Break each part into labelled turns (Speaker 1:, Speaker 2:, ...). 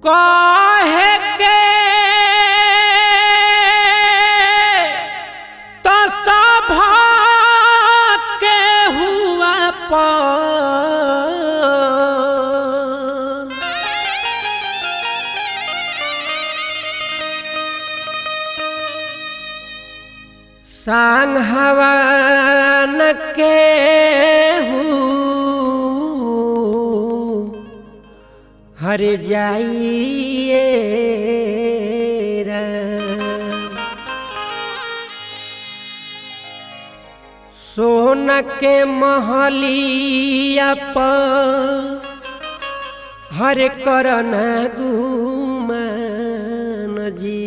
Speaker 1: काहे के तो सभा के हुआ पान सांग हवन के हूँ हर जाइए राम। सोन के महलिया पर हर करन गुमान जी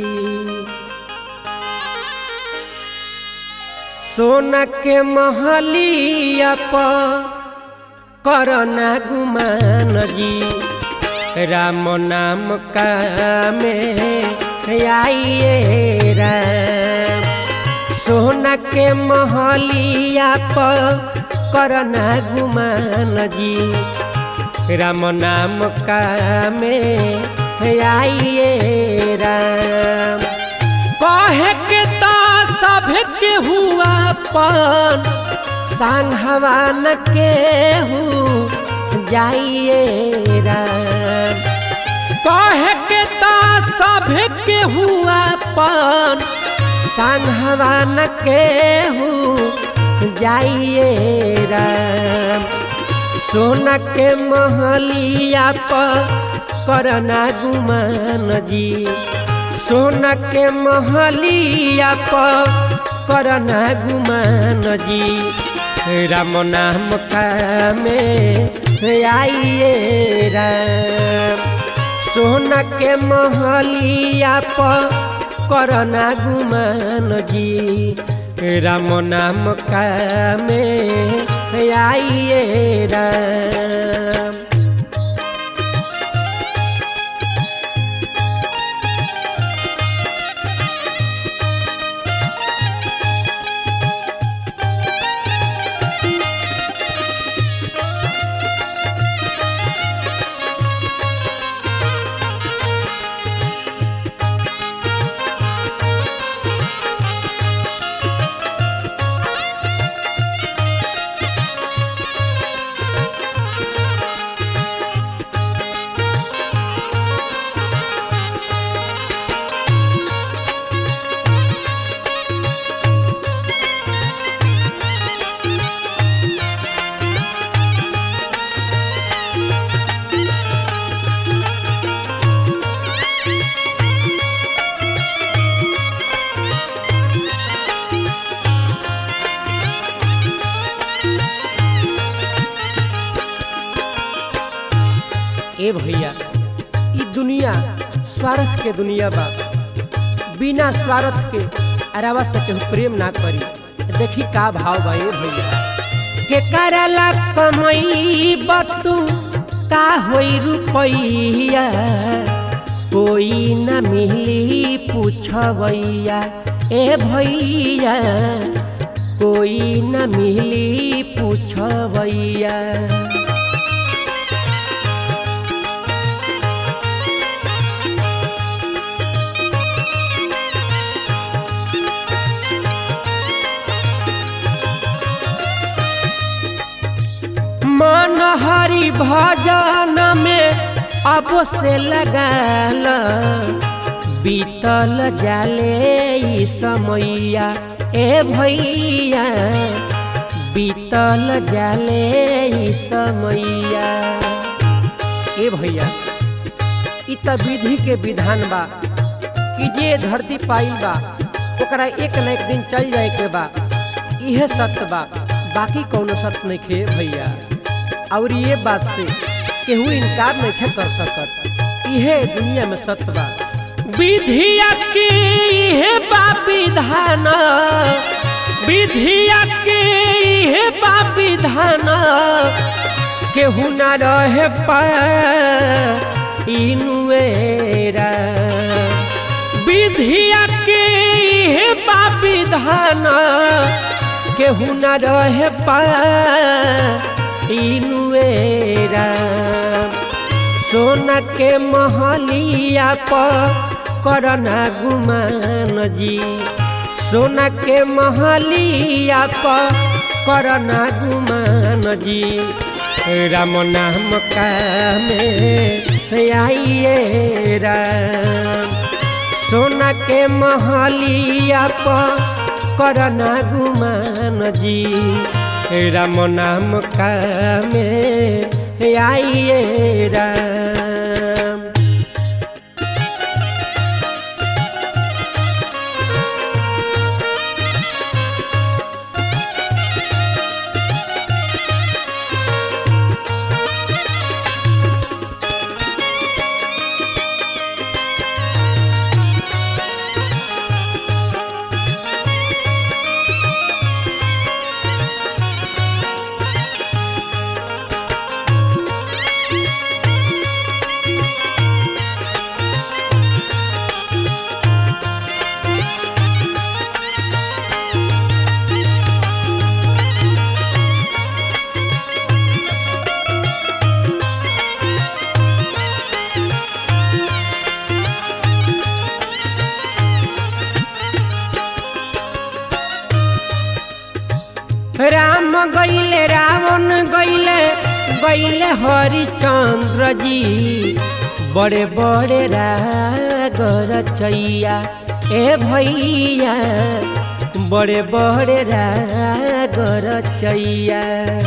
Speaker 1: सोन के महलिया पर करना गुमान जी राम नाम का में आइए राम सोना के महलिया पर करना गुमान जी राम नाम का में आइए राम कहे के तो सब के हुआ पान सांग हवान के हूँ जाइए राम कहे के तो सब के हुआ पान सांग हवान के हूँ जाइए राम सोना के महलिया पर करना गुमान जी सोना के महलिया पर करना गुमान जी राम नाम का में आइए राम सोना के महलिया पर करना गुमान जी राम नाम का में आइए राम ए भैया ई दुनिया स्वार्थ के दुनिया बा बिना स्वार्थ के अरावा से केहू प्रेम ना करी देखी का भाव बा ए भैया के करला कमई बतू का होई रुपैया कोई न मिली पूछबैया ए भैया कोई न मिली पूछबैया मन हरि भजन में अब से लगाल बीतल जाले ई समैया ए भैया बीतल जाले ई समैया ए भैया इ त विधि के विधान बा कि जे धरती पाइल बा ओकरा एक न एक दिन चल जाए के बा इहे सत्य बा बाकी कौनो सत्य नहीं खे भैया और ये बात से केहू इनकार नहीं कर सकत इहे दुनिया में सत्य बा विधिया के इहे बा विधान विधिया के इहे बा विधान केहू ना रहे पा इनुएरा विधिया के इहे बा विधान केहू न रहे पा इनुएरा सोना के महलिया पर करना गुमान जी सोना के महलिया पर करना गुमान जी राम नाम का में आइए राम सोना के महलिया पर करना गुमान जी राम नाम का में आइए राम राम गैले रावण गैले गैले हरिचंद्र जी बड़े बड़े रागर चैया ए भैया बड़े बड़े रागर चैया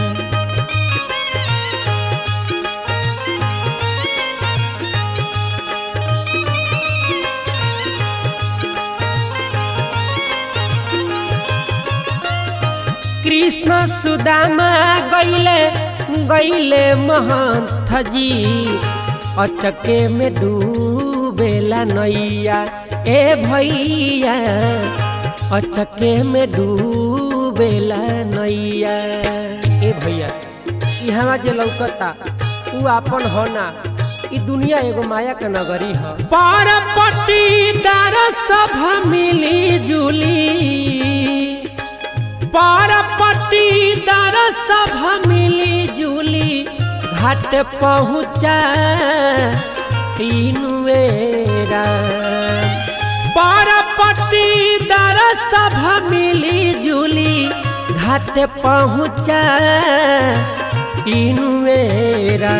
Speaker 1: कृष्ण सुदामा गैले गैले महंत जी अचके में डूबेला नैया ए भैया अचके में डूबेला नैया ए भैया यहाँ जे लौकता उ आपन होना ई दुनिया एगो माया के नगरी ह परपति दार सब मिली जुली परपति दर सब मिली जुली घाट पहुँचा इनुएरा परपति दर सब मिली जुली घाट पहुँचा इनुएरा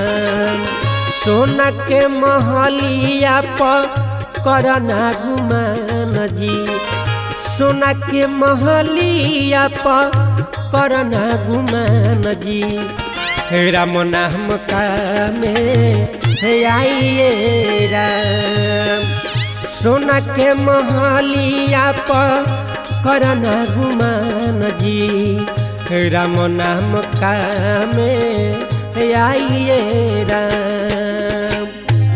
Speaker 1: सोना के महलिया पर करना गुमान जी सोना के महलिया पर करना गुमान जी राम नाम का में आइए राम सोना के महलिया पर करना गुमान जी राम नाम का में आइए राम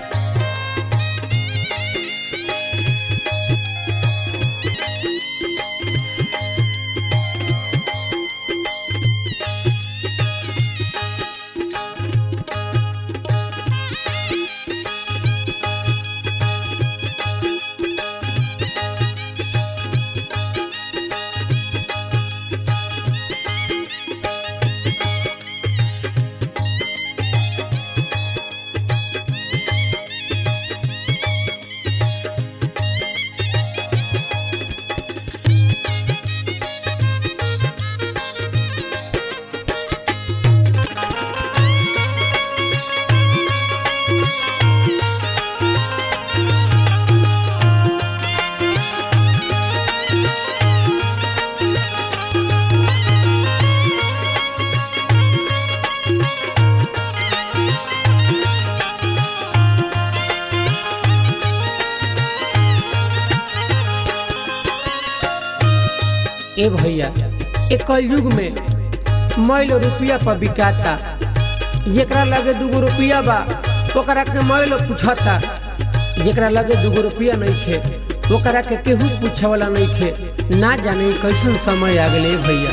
Speaker 1: ए भैया ए कलयुग में मैल रुपया पर बिकाता जेकरा लगे दूगो रुपया बा ओकरा के मैल पूछता जेकरा लगे दूगो रुपया नहीं खे ओकरा के केहू पूछे वाला नहीं खे ना जाने कैसन समय आ गए भैया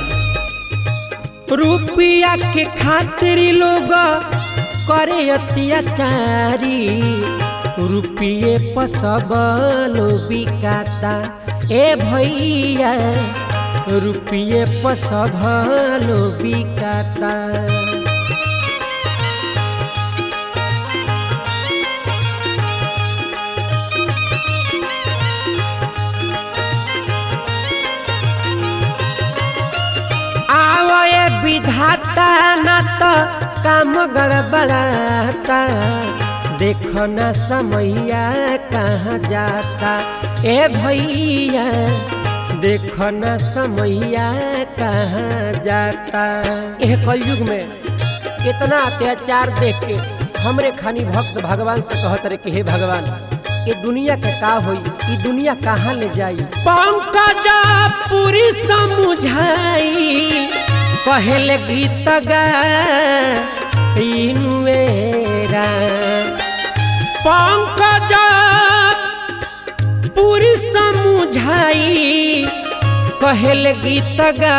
Speaker 1: रुपया के खातिर लोग करे अत्याचारी रुपये पर सब लोग बिकाता ए भैया रुपये पर सब लोग बिकाता तो काम गड़बड़ाता देखो न समैया कहाँ जाता ए भैया देखो न समैया कहाँ जाता यह कलयुग में इतना अत्याचार देख के हमरे खानी भक्त भगवान से कहत रहे कि हे भगवान ये दुनिया के का होई ये दुनिया कहाँ ले जाई पंकज पूरी समुझाई पहले गीत गाइनुएरा पंकज पूरी समुझाई कहल गीत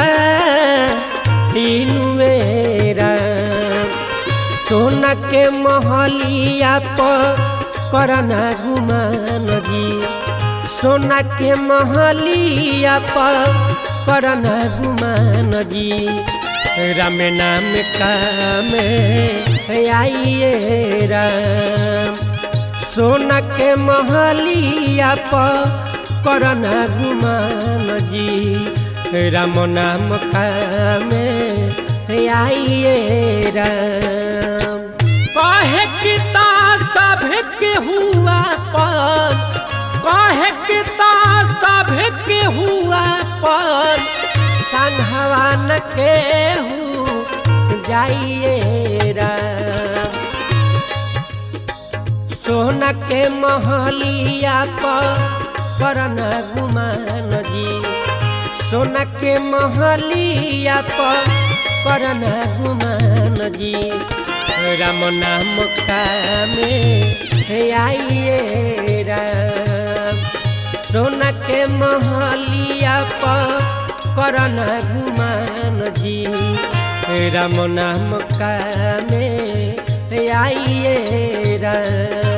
Speaker 1: गाइनुएरा सोना के महलिया पर करना गुमान जी सोना के महलिया पर करना गुमान जी राम नाम काम आइए राम सोना के महलिया पर करना गुमान जी राम नाम काम आइए राम कहे किता सभ के हुआ पर कहे किता सभ के हुआ पर संघवान के हूँ जाइए राम सोना के महलिया पर करना गुमान जी सोना के महलिया पर करना गुमान जी राम नाम कामे आइए राम सोना के महलिया पर करना गुमान जी राम नाम कामे आइए राम